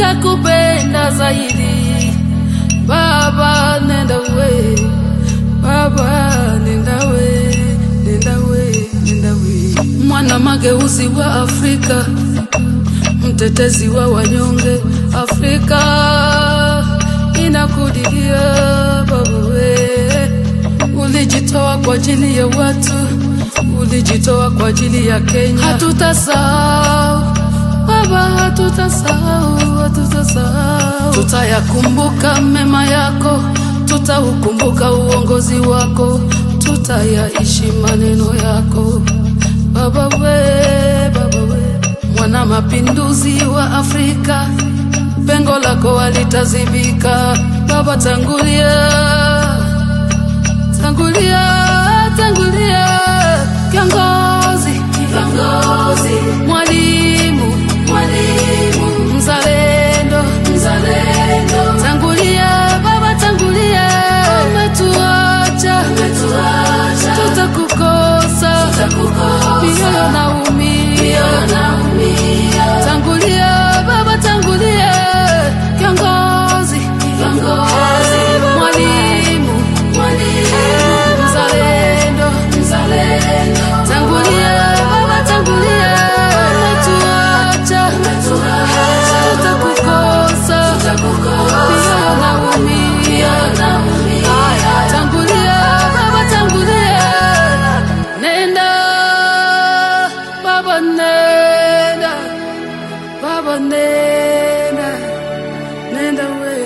tutakupenda zaidi. Baba nenda we, Baba nenda we, nenda we, nenda we. Mwana mageuzi wa Afrika, mtetezi wa wanyonge, Afrika inakudilia Baba we. Ulijitoa kwa ajili ya watu, ulijitoa kwa ajili ya Kenya. Hatutasahau Baba, hatutasahau, hatutasahau. Tutayakumbuka mema yako, tutaukumbuka uongozi wako, tutayaishi maneno yako Baba we, Baba we, mwana mapinduzi wa Afrika, pengo lako halitazibika. Baba tangulia tangulia tangulia, kiongozi kiongozi, mwalimu mwalimu, mzalendo mzalendo, tangulia baba, tangulia, umetuacha umetuacha, tutakukosa tutakukosa, mioyo naumia naumia, tangulia baba, tangulia, kiongozi kiongozi, mwalimu mwalimu, mzalendo mzalendo, tangulia baba, tangulia, umetuacha umetuacha, tutakukosa tutakukosa, mioyo naumia, tangulia baba, tangulia, nenda baba, nenda baba, nenda nenda we